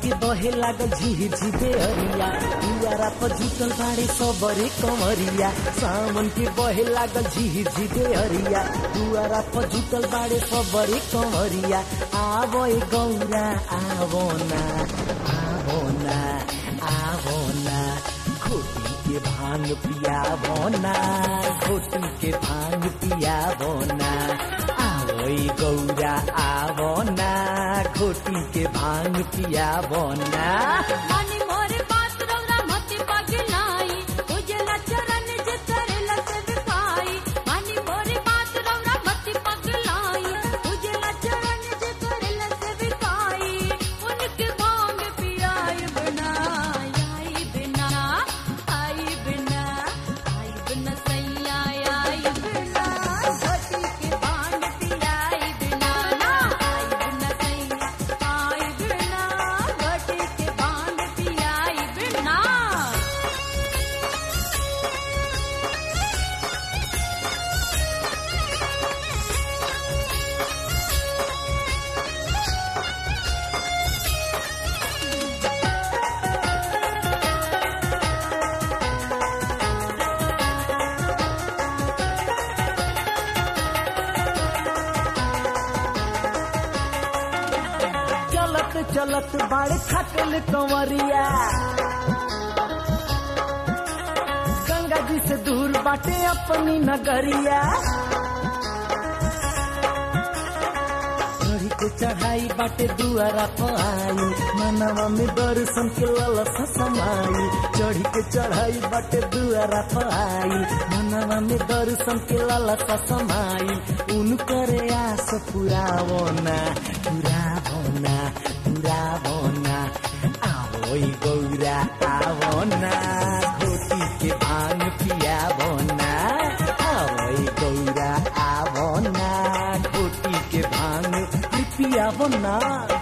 के बहे लागल झिर झिरे अरिया दुआरा पर जुटल बाड़े सबरे कमरिया सावन के बहे लागल झिर झिरे अरिया दुआरा पर जुटल बाड़े सबरे कमरिया आवो ए गौरा आवो ना आवो ना आवो ना खोटी के भांग पियावो ना खोटी के भांग पियावो ना आवो ए गौरा आवो ना खोटी के भांग पियावो ना मानी मोरे बात रौरा मति पगलाई उजला चरण जे करेला सेवकाई मानी मोरे बात रौरा मति पगलाई उजला चरण जे करेला सेवकाई उनके भांग पियाई बिना आई बिना आई बिना आई बिना सैया आई बिना घटी के भांग पियाई बिना ना आई बिना सैया आई बिना घटी के भांग पियाई बिना चलत चलत बाड़े खटल कंवरिया गंगा जी से दूर बाटे अपनी नगरिया चढ़ी के चढ़ाई बाटे दुआरा पाई मनवा में दर्शन के ललसा समाई चढ़ी के चढ़ाई बाटे दुआरा पाई मनवा में दर्शन के ललसा समाई उनकर आस पुरावो ना पुरावो ना पुरावो ना आवो ई गौरा आवो ना घोटी के भांग पियावो ना आवो ई गौरा आवो ना घोटी के भांग पियावो ना